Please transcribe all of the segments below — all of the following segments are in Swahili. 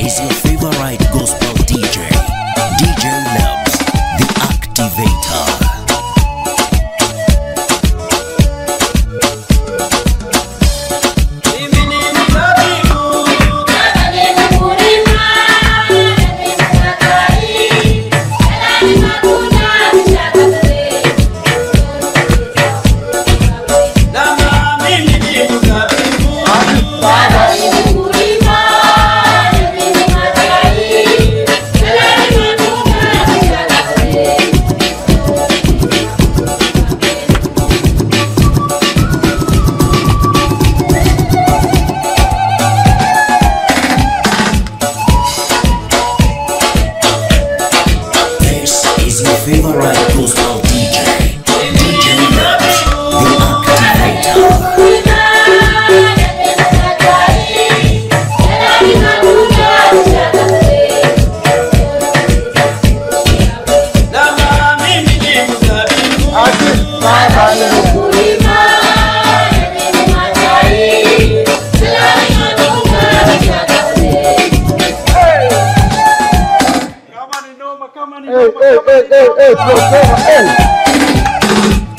is your favorite gospel DJ, DJ Labs, the activator. This is your favorite gospel DJ, DJ Labs, the activator. Kama ni noma, kama ni Hey, noma, hey, kama hey, ni hey, noma. hey, Prosper, hey.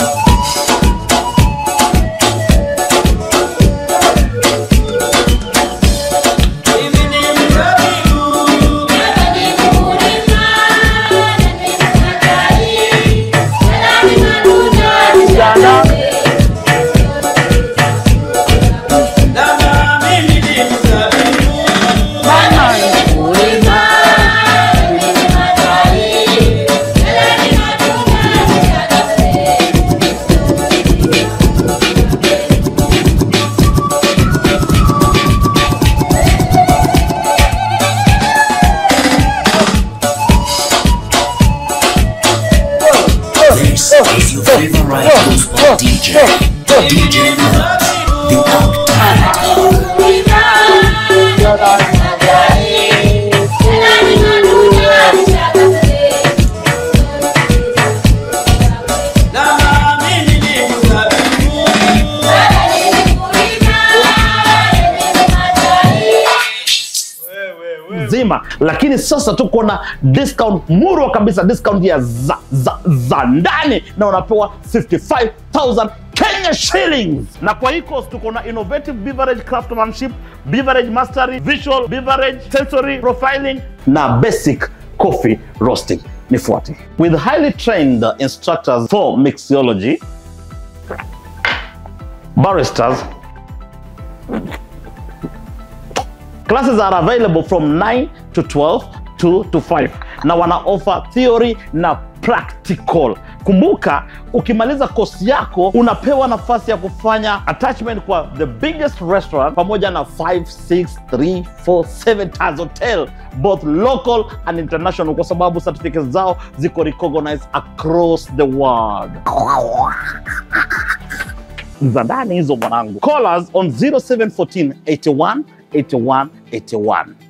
This is your favorite gospel DJ, DJ Labs, the activator. nzima lakini sasa tuko na discount murwa kabisa discount ya za, za, za ndani na unapewa 55000 Kenya shillings na kwa hii course tuko na innovative beverage craftsmanship beverage mastery visual beverage sensory profiling na basic coffee roasting nifuate with highly trained instructors for mixology baristas Classes are available from 9 to 12, 2 to 5 na wana offer theory na practical. Kumbuka, ukimaliza kosi yako unapewa nafasi ya kufanya attachment kwa the biggest restaurant pamoja na 5, 6, 3, 4, 7 stars hotel both local and international, kwa sababu certificates zao ziko recognized across the world za ndani hizo mwanangu. Call us on 0714 81 81 81.